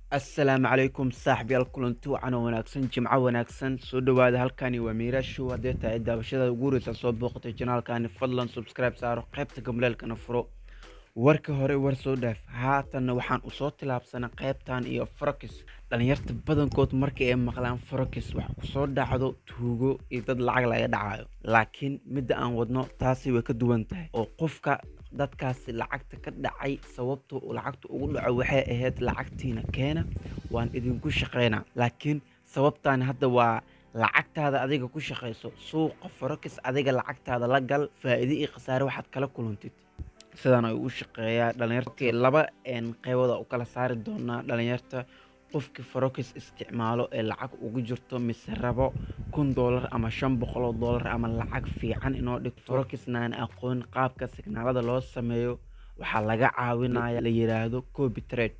assalaamu calaykum saaxiibyaal kulanti wacan oo wanaagsan jimco wanaagsan soo dhowaada halkani waa miiraashow haddee tahay daawashada ugu horeysa soo booqatay janaalkani fadlan subscribe saaro qaybta gamleelkana furo warka hore war soo dhaaf haatanna waxaan usoo tilaabsanay qaybtan iyo farokis dhalinyarta badankood markii ay maqlaan farokis wax kusoo dhacdo tuugo iyo dad lacag laga dhacayo laakiin midda aan wadno taasi way ka duwan tahay oo qofka dadkaasi lacagta ka dhacay sababta uu lacagta ugu dhaco waxay ahayd lacagtiina keena waan idinku shaqeynaa laakiin sababtaan hadda waa lacagtaada adiga ku shaqayso suuqa farokis adiga lacagtaada la gal faa'iido iyo khasaare waxaad kala kulantid sidaan ay u shaqeeyaa dhalinyarta laba qeybooda u kala saari doonaa dhalinyarta qofkii farokis isticmaalo ee lacag ugu jirto mise rabo kun doolar ama shan boqoloo doolar ama lacag fiican inoo dhigto farokisna aan aqoon qaabka signaalada loo sameeyo waxaa laga caawinaya la yiraahdo copy trade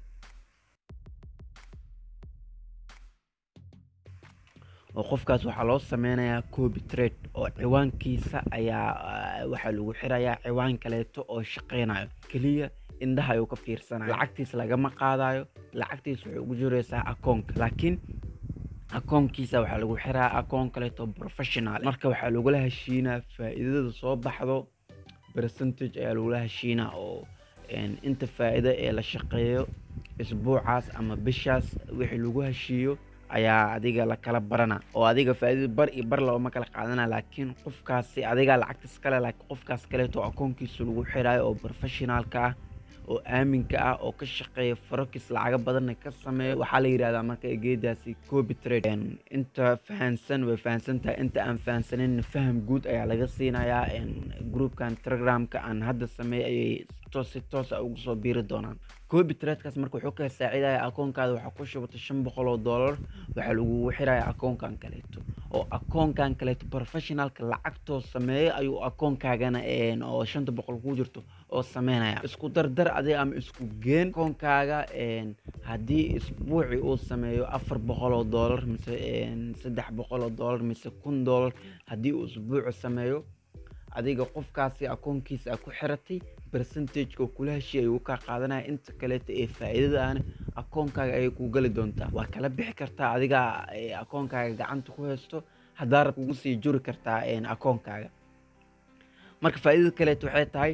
oo qofkaas waxaa loo sameynayaa copy trade oo ciwaankiisa ayaa waxaa lagu xirayaa ciwaan kaleeto oo shaqeynayo keliya indhaha ayuu ka fiirsanayo lacagtiis lagama qaadayo lacagtiis waxay ugu jireysaa akoonka laakiin akoonkiisa waxaa lagu xiraa akoon kaleeto professional marka waxaa lagula heshiinaa faa'iidada soo baxdo percentage ayaa lagula heshiinaa oo inta faa'iido ee la shaqeeyo isbuucaas ama bishaas wixii lagu heshiiyo ayaa adiga lakala barana oo adiga faa'iidada bar iyo bar looma kala qaadana laakiin qofkaasi adiga lacagtas kale laakiin qofkaas kaleeto akoonkiisa lagu xiraayo oo professionaalka ah oo aaminka ah oo ka shaqeeya farokis lacaga badanna ka sameeyo waxaa la yidhahdaa marka geedaasi copy trade inta fahansan way fahansan tahay inta aan fahansanin faham guud ayaa laga siinayaa groupkan telegramka aan hadda sameeyay ayay toos si toos ah ugu soo biiri doonaan copy tradekaas marka wuxuu ka saacidaya akoonkaada waxaa ku shubata shan boqol oo dollar waxaa lagugu xiraya akoonkan kaleeto oo akoonkan kaleeto professionalka lacagtoo sameeya ayuu akoonkaagana oo shanta boqol ku jirto oo sameynaya isku dardar adiga ama isku geen akoonkaaga haddii isbuuci uu sameeyo afar boqol oo dollar mise saddex boqol oo dollar mise kun dollar haddii uu isbuuci sameeyo adiga qofkaasi akoonkiisa a ku xiratay percentageka kula heshiy ayuu kaa qaadanaya inta kaleeto ee faa'iidada ahna akoonkaaga ayay ku geli doontaa waa kala bixi kartaa adiga akoonkaaga gacanta ku haysto haddaa rab kugu sii juri kartaa akoonkaaga marka faa'iidada kaleeto waxay tahay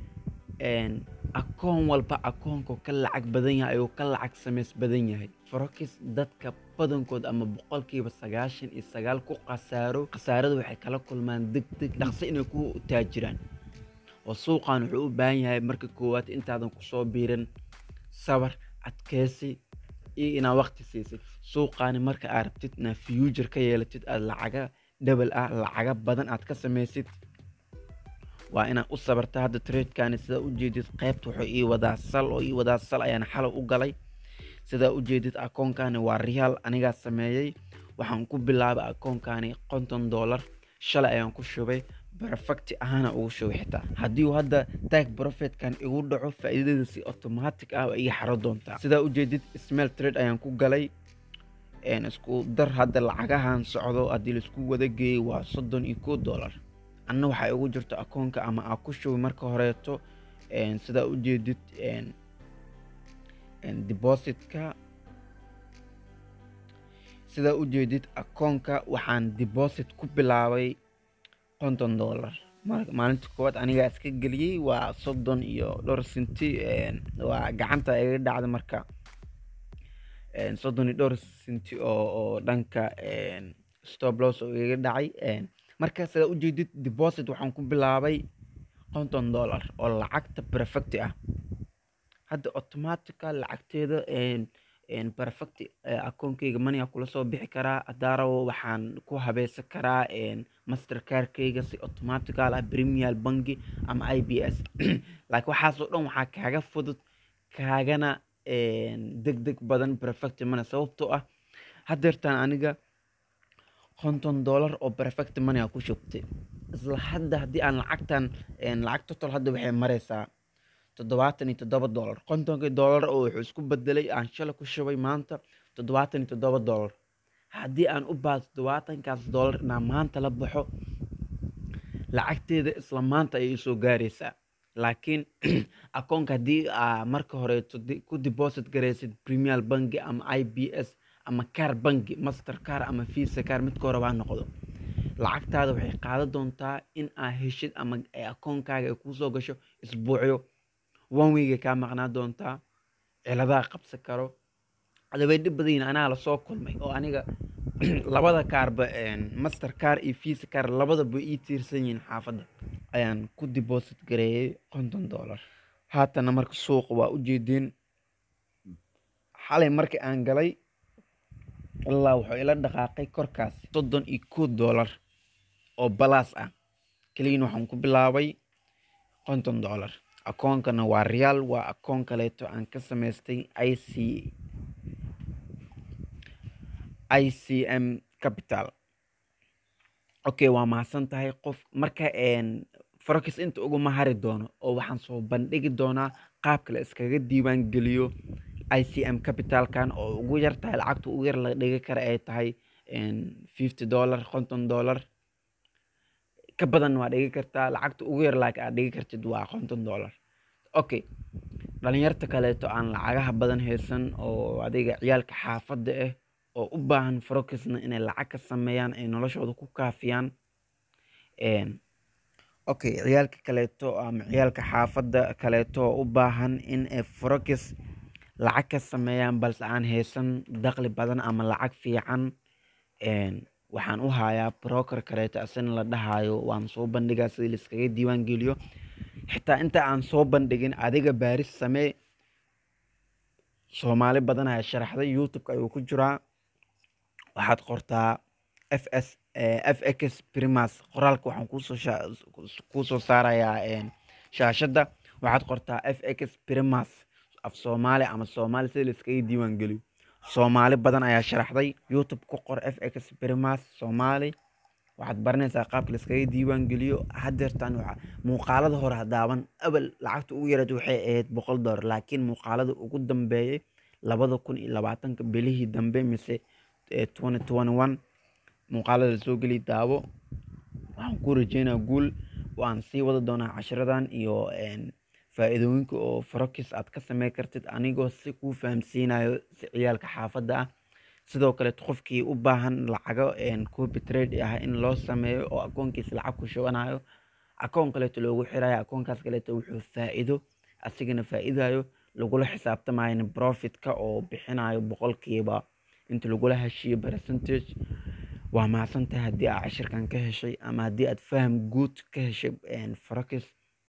akoon walba akoonka ka lacag badan yahay ayuu ka lacag samays badan yahay farokis dadka badankood ama boqolkiiba sagaashan iyo sagaal ku khasaaro khasaarada waxay kala kulmaan deg deg dhaqso inay ku taajiraan oo suuqan wuxuu u baahan yahay marka koowaad intaadan kusoo biirin sabar adkeysi iyo inaad waqti siisid suuqaani marka aad rabtid inaad future ka yeelatid aad lacaga dhebel ah lacaga badan aad ka samaysid waa inaad u sabarta hadda tradekani sidaa ujeedid qaybta wuxuu ii wadaa sal oo ii wadaa sal ayaan xalow u galay sidaa ujeedid akoonkani waa riyaal anigaa sameeyey waxaan ku bilaabay akoonkani konton dollar shalay ayaan ku shubay perfecti ahaana ugu shubay xitaa haddii uu hadda tag profitkan igu dhaco faa'iidada si automatic ah iga xaro doontaa sidaa ujeedid smail trade ayaan ku galay isku dar hadda lacagahan socdo haddii laisku wada geeyey waa soddon iyo kow dollar anna waxay ugu jirto akoonka ama aa ku shubay marka horeeto sidaa ujeedid depositka sidaa ujeedid akoonka waxaan deposit ku bilaabay konton dollar maalinta koowaad anigaa iska geliyey waa soddon iyo dhowr sinti waa gacanta iga dhacda marka soddon iyo dhowr sinti oo oo dhanka stoplos oo iga dhacay marka sidaa ujeedid deposit waxaan ku bilaabay konton dollar oo lacagta perfecti ah hadda automatica lacagteeda perfect akoonkeyga mania kula soo bixi karaa hadaarawo waxaan ku habeysan karaa master carkeyga si automatical ah premier banki ama i b s laakiin waxaasoo dhan waxaa kaaga fudud kaagana deg deg badan perfect mana sababtoo ah hadeertaan aniga konton dollar oo perfect money a ku shubtay isla hadda haddii aan lacagtan lacag total hadda waxay mareysaa toddobaatan iyo toddoba dollar kontonkii dollar oo wuxuu isku bedelay aan shala ku shubay maanta toddobaatan iyo toddoba dollar haddii aan u baado toddobaatankaas dollar inaan maanta la baxo lacagteeda isla maanta ayay soo gaaraysaa laakiin akoonka haddii aa marka horeeto di- ku deposit garaysid premier banki ama i b s ama car banki master car ama visa car midka horeba ha noqdo lacagtaada waxay qaadan doontaa in aa heshid ama ay akoonkaaga ay kuusoo gasho isbuucyo one week ay kaa maqnaa doontaa ciladaha qabsan karo adabay dhib badan yihiin anaa lasoo kulmay oo aniga labada kaarba master car iyo visa car labadaba ii tiirsan yihiin xaafadda ayaan ku deposit gareeyey konton dollar haatana marka suuqa waa ujeedeen xalay markii aan galay ilaa wuxuu ila dhaqaaqay korkaas soddon iyo kow dollar oo balaas ah keliyan waxaan ku bilaabay konton dollar akoonkana waa real waa akoon kaleeto aan ka samaystay i c i c m capital okay waa mahadsan tahay qof marka forex inta uguma hari doono oo waxaan soo bandhigi doonaa qaabka la iskaga diiwaan geliyo i c m capitalkan oo ugu yar tahay lacagta ugu yar la dhigi kara ay tahay fifty dollar konton dollar ka badan waa dhigi kartaa lacagta ugu yar laakiin aad dhigi kartid waa konton dollar okay dhalinyarta kaleeto aan lacagaha badan haysan oo adiga ciyaalka xaafadda ah oo u baahan forokisna inay lacag ka sameeyaan ay noloshooda ku kaafiyaan okay ciyaalka kaleeto ama ciyaalka xaafadda kaleeto oo u baahan in ay forokis lacag ka sameeyaan balse aan haysan dakhli badan ama lacag fiican waxaan u hayaa broker kaleeto asina la dhahayo waan soo bandhigaa sidii laiskaga diiwaan geliyo xitaa inta aan soo bandhigin adiga baaris samee soomaali badan ayaa sharaxday youtube-ka ayuu ku jiraa waxaad qortaa f s f x primas qoraalka waxaan kuusoo kuusoo saarayaa shaashadda waxaad qortaa f x primas af soomaali ama soomaali sida laiskaga diiwaan geliyo soomaali badan ayaa sharaxday youtube ku qor f x primas soomaali waxaad baranaysaa qaabka laiskaga diiwaan geliyo hadeertan muuqaalada hore hadaaban abal lacagta ugu yareed waxay ahayd boqol dollar laakiin muuqaalada ugu dambeeyay labada kun iyo labaatanka bilihii dambe mise twenty twenty one muuqaalada soo geli daawo waxaan ku rajeynaa guul waan sii wada doonaa cashiradan iyo faa-iidooyinka oo farokis aad ka samey kartid anigoo si kuu fahamsiinayo si ciyaalka xaafadda ah sidoo kaleeto qofkii u baahan lacago copy trade ah in loo sameeyo oo akoonkiisa lacag ku shubanayo akoon kaleeto loogu xirayo akoonkaas kaleeto wuxuu faa-iido asigana faa-iidayo lagula xisaabtamayo profitka oo bixinayo boqolkiiba inta lagula heshiiyo percentage waa mahadsantahay haddii aad cashirkan ka heshay ama haddii aad faham guud ka heshay forex